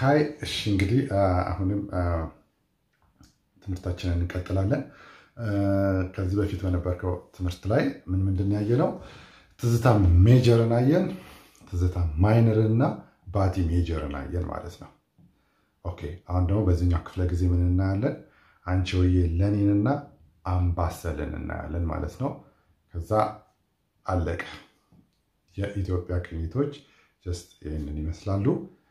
ሀይ እሺ፣ እንግዲህ አሁንም ትምህርታችንን እንቀጥላለን። ከዚህ በፊት በነበርከው ትምህርት ላይ ምን ምንድን ያየ ነው? ትዝታ ሜጀርን አየን፣ ትዝታ ማይነርን እና ባቲ ሜጀርን አየን ማለት ነው። ኦኬ አሁን ደግሞ በዚህኛው ክፍለ ጊዜ ምን እናያለን? አንቺ ሆዬ ለኔንና አምባሰልን እናያለን ማለት ነው። ከዛ አለቀ። የኢትዮጵያ ቅኝቶች ጀስት ይህንን ይመስላሉ።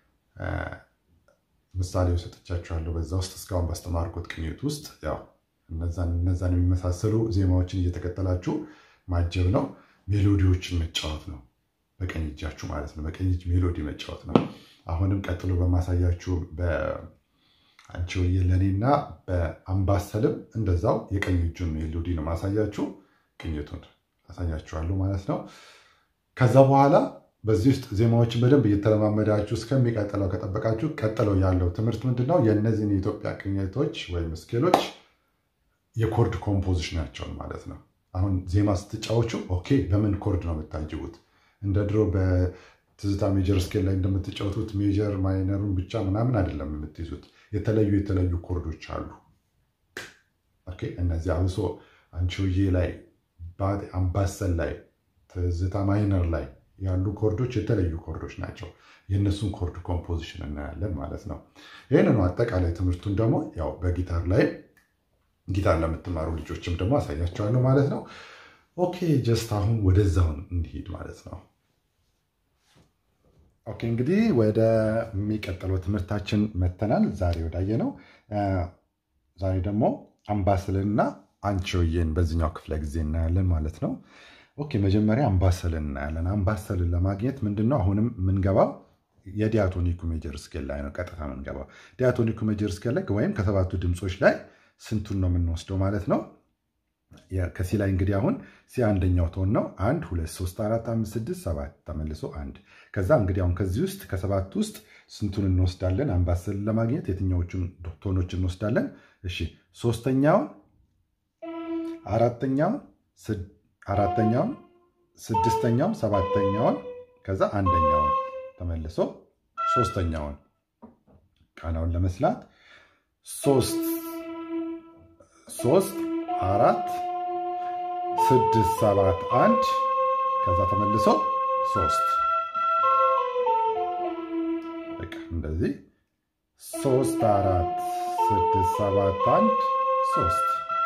ምሳሌ ሰጥቻችኋለሁ። በዛ ውስጥ እስካሁን ባስተማርኩት ቅኝት ውስጥ ያው እነዛን የሚመሳሰሉ ዜማዎችን እየተከተላችሁ ማጀብ ነው። ሜሎዲዎችን መጫወት ነው፣ በቀኝ እጃችሁ ማለት ነው። በቀኝ እጅ ሜሎዲ መጫወት ነው። አሁንም ቀጥሎ በማሳያችሁ በአንቺ ሆዬ ለኔና በአምባሰልም እንደዛው የቀኝ እጁን ሜሎዲ ነው ማሳያችሁ። ቅኝቱን አሳያችኋለሁ ማለት ነው። ከዛ በኋላ በዚህ ውስጥ ዜማዎችን በደንብ እየተለማመዳችሁ እስከሚቀጥለው ከጠበቃችሁ ቀጥለው ያለው ትምህርት ምንድነው? የእነዚህን የኢትዮጵያ ቅኝቶች ወይም ስኬሎች የኮርድ ኮምፖዚሽናቸውን ማለት ነው። አሁን ዜማ ስትጫወቹ ኦኬ፣ በምን ኮርድ ነው የምታጅቡት? እንደ ድሮ በትዝታ ሜጀር ስኬል ላይ እንደምትጫወቱት ሜጀር ማይነሩን ብቻ ምናምን አይደለም የምትይዙት። የተለዩ የተለዩ ኮርዶች አሉ። ኦኬ፣ እነዚህ አብሶ አንቺ ሆዬ ላይ፣ አምባሰል ላይ፣ ትዝታ ማይነር ላይ ያሉ ኮርዶች የተለዩ ኮርዶች ናቸው። የእነሱን ኮርድ ኮምፖዚሽን እናያለን ማለት ነው። ይህንኑ አጠቃላይ ትምህርቱን ደግሞ ያው በጊታር ላይ ጊታር ለምትማሩ ልጆችም ደግሞ አሳያቸዋለሁ ማለት ነው። ኦኬ ጀስት አሁን ወደዛውን እንሂድ ማለት ነው። ኦኬ እንግዲህ ወደሚቀጥለው ትምህርታችን መተናል። ዛሬ ወዳየ ነው። ዛሬ ደግሞ አምባሰልና አንቺ ሆዬን በዚህኛው ክፍለ ጊዜ እናያለን ማለት ነው። ኦኬ መጀመሪያ አምባሰልን እናያለን። አምባሰልን ለማግኘት ምንድነው አሁንም የምንገባው የዲያቶኒኩ ሜጀር ስኬል ላይ ነው። ቀጥታ የምንገባው ዲያቶኒኩ ሜጀር ስኬል ላይ ወይም ከሰባቱ ድምፆች ላይ ስንቱን ነው የምንወስደው ማለት ነው። ከሲ ላይ እንግዲህ አሁን ሲ አንደኛው ቶን ነው። አንድ ሁለት ሶስት አራት አምስት ስድስት ሰባት ተመልሶ አንድ። ከዛ እንግዲህ አሁን ከዚህ ውስጥ ከሰባት ውስጥ ስንቱን እንወስዳለን? አምባሰልን ለማግኘት የትኛዎቹን ቶኖች እንወስዳለን? እሺ ሶስተኛውን፣ አራተኛውን አራተኛውን ስድስተኛውን ሰባተኛውን ከዛ አንደኛውን ተመልሶ ሶስተኛውን ቃናውን ለመስላት ሶስት ሶስት አራት ስድስት ሰባት አንድ ከዛ ተመልሶ ሶስት በቃ እንደዚህ ሶስት አራት ስድስት ሰባት አንድ ሶስት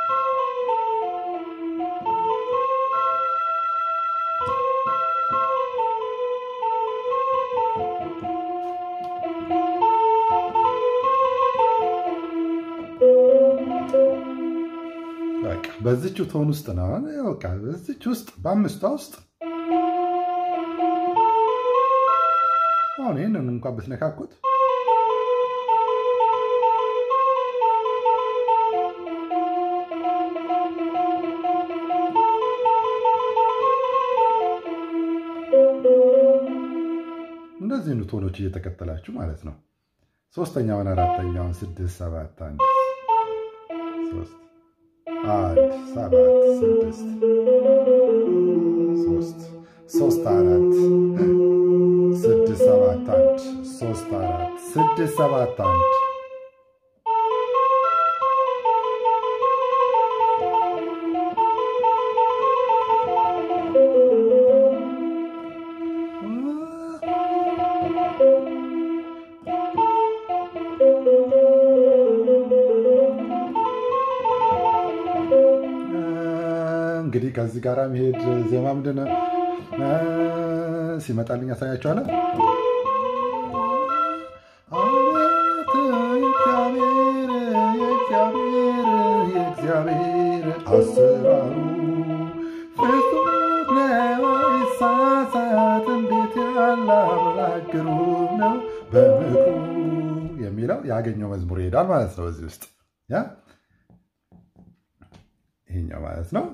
በዚች ቶን ውስጥ ነው። በቃ በዚች ውስጥ በአምስቷ ውስጥ አሁን ይህንን እንኳን ብትነካኩት እንደዚህ ቶኖች እየተከተላችሁ ማለት ነው። ሶስተኛውን፣ አራተኛውን፣ ስድስት፣ ሰባት፣ አንድ ሶስት አንድ ሰባት ስድስት ሶስት ሶስት አራት ስድስት ሰባት አንድ ሶስት አራት ስድስት ሰባት አንድ እንግዲህ ከዚህ ጋር መሄድ ዜማ ምንድን ነው ሲመጣልኝ ያሳያቸዋለሁ። የእግዚአብሔር አሰራሩ ፍጹም ነው አይሳሳት፣ እንዴት ያለ አምላክ ግሩም ነው በምክሩ የሚለው ያገኘው መዝሙር ይሄዳል ማለት ነው በዚህ ውስጥ ያ ይሄኛው ማለት ነው።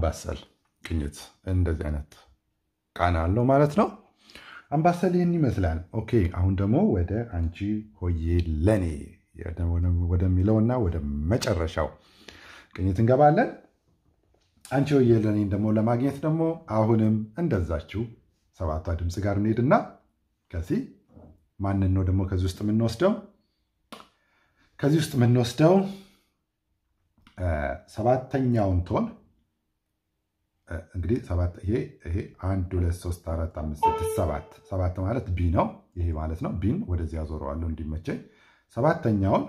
አምባሰል ቅኝት እንደዚህ አይነት ቃና አለው ማለት ነው። አምባሰል ይህን ይመስላል። ኦኬ አሁን ደግሞ ወደ አንቺ ሆዬ ለኔ ወደሚለውና ወደ መጨረሻው ቅኝት እንገባለን። አንቺ ሆዬ ለኔን ደግሞ ለማግኘት ደግሞ አሁንም እንደዛችው ሰባቷ ድምፅ ጋር እንሄድና ከዚህ ማንን ነው ደግሞ ከዚህ ውስጥ የምንወስደው? ከዚህ ውስጥ የምንወስደው ሰባተኛውን ቶን እንግዲህ ይሄ አንድ ሁለት ሶስት አራት አምስት ስድስት ሰባት ሰባት ማለት ቢ ነው። ይሄ ማለት ነው ቢን ወደዚህ ያዞረዋለሁ እንዲመቸኝ። ሰባተኛውን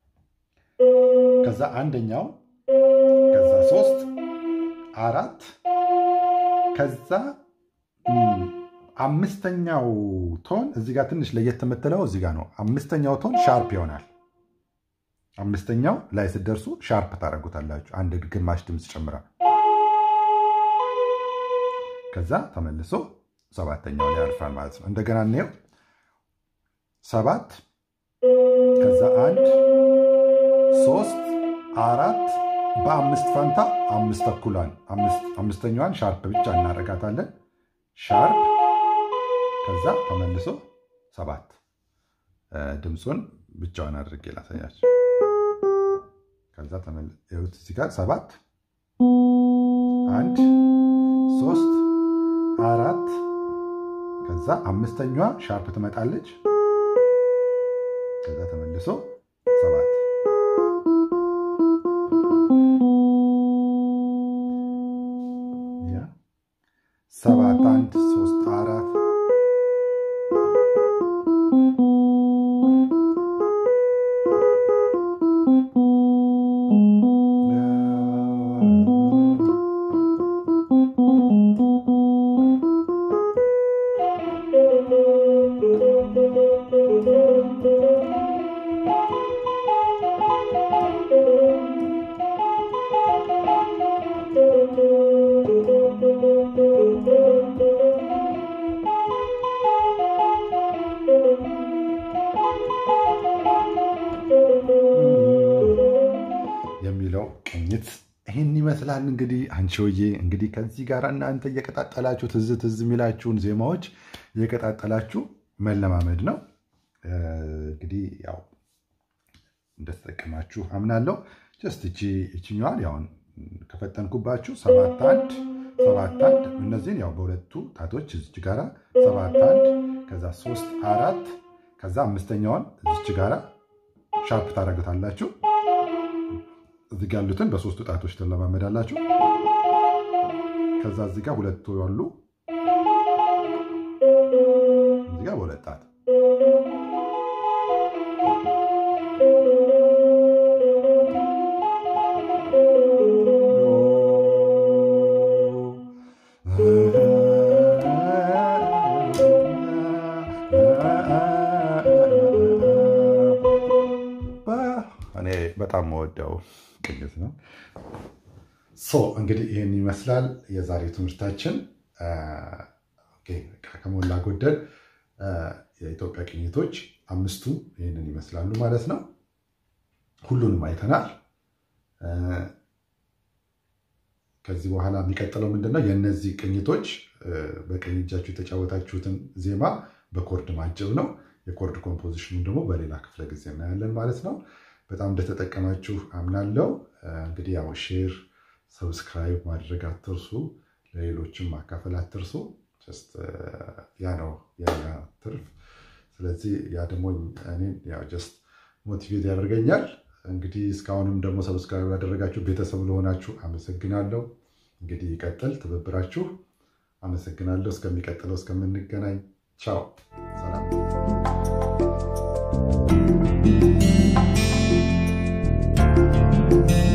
ከዛ አንደኛው ከዛ ሶስት አራት ከዛ አምስተኛው ቶን እዚህ ጋር ትንሽ ለየት የምትለው እዚህ ጋር ነው። አምስተኛው ቶን ሻርፕ ይሆናል። አምስተኛው ላይ ስትደርሱ ሻርፕ ታደርጉታላችሁ። አንድ ግማሽ ድምፅ ጨምራል። ከዛ ተመልሶ ሰባተኛው ላይ ያርፋል ማለት ነው። እንደገና እንየው። ሰባት ከዛ አንድ ሶስት አራት በአምስት ፈንታ አምስት ተኩሏን አምስተኛዋን ሻርፕ ብቻ እናደርጋታለን። ሻርፕ ከዛ ተመልሶ ሰባት ድምፁን ብቻዋን አድርጌ ላሳያችሁ። ከዛ ተመልሶ እዚህ ጋር ሰባት አንድ ሶስት አራት ከዛ አምስተኛዋ ሻርፕ ትመጣለች። ከዛ ተመልሶ ሰባት ሰባት አንድ ሶስት አራት የሚለው ቅኝት ይህን ይመስላል። እንግዲህ አንቺ ሆዬ እንግዲህ ከዚህ ጋር እናንተ እየቀጣጠላችሁ ትዝ ትዝ የሚላችሁን ዜማዎች እየቀጣጠላችሁ መለማመድ ነው። እንግዲህ ያው እንደተጠቀማችሁ አምናለሁ። ጀስት እቺ እችኛዋን ያውን ከፈጠንኩባችሁ ሰባት አንድ ሰባት አንድ እነዚህን ያው በሁለቱ ጣቶች እዚች ጋራ ሰባት አንድ ከዛ ሶስት አራት ከዛ አምስተኛዋን እዚች ጋራ ሻርፕ ታደርጉታላችሁ። እዚህ ጋ ያሉትን በሶስቱ ጣቶች ትለማመዳላችሁ። ከዛ እዚህ ጋር ሁለቱ ያሉ እዚህ ጋር በሁለት ጣት እኔ በጣም መወደው ቅኝት ነው። ሶ እንግዲህ ይህን ይመስላል የዛሬው ትምህርታችን። ከሞላ ጎደል የኢትዮጵያ ቅኝቶች አምስቱ ይህንን ይመስላሉ ማለት ነው። ሁሉንም አይተናል። ከዚህ በኋላ የሚቀጥለው ምንድነው? የእነዚህ ቅኝቶች በቀኝ እጃችሁ የተጫወታችሁትን ዜማ በኮርድ ማጀብ ነው። የኮርድ ኮምፖዚሽኑን ደግሞ በሌላ ክፍለ ጊዜ እናያለን ማለት ነው። በጣም እንደተጠቀማችሁ አምናለው። እንግዲህ ያው ሼር፣ ሰብስክራይብ ማድረግ አትርሱ፣ ለሌሎችም ማካፈል አትርሱ። ያ ነው የኛ ትርፍ። ስለዚህ ያ ደግሞ እኔን ያው ጀስት ሞቲቬት ያደርገኛል። እንግዲህ እስካሁንም ደግሞ ሰብስክራይብ ያደረጋችሁ ቤተሰብ ለሆናችሁ አመሰግናለሁ። እንግዲህ ይቀጥል ትብብራችሁ። አመሰግናለሁ። እስከሚቀጥለው እስከምንገናኝ ቻው፣ ሰላም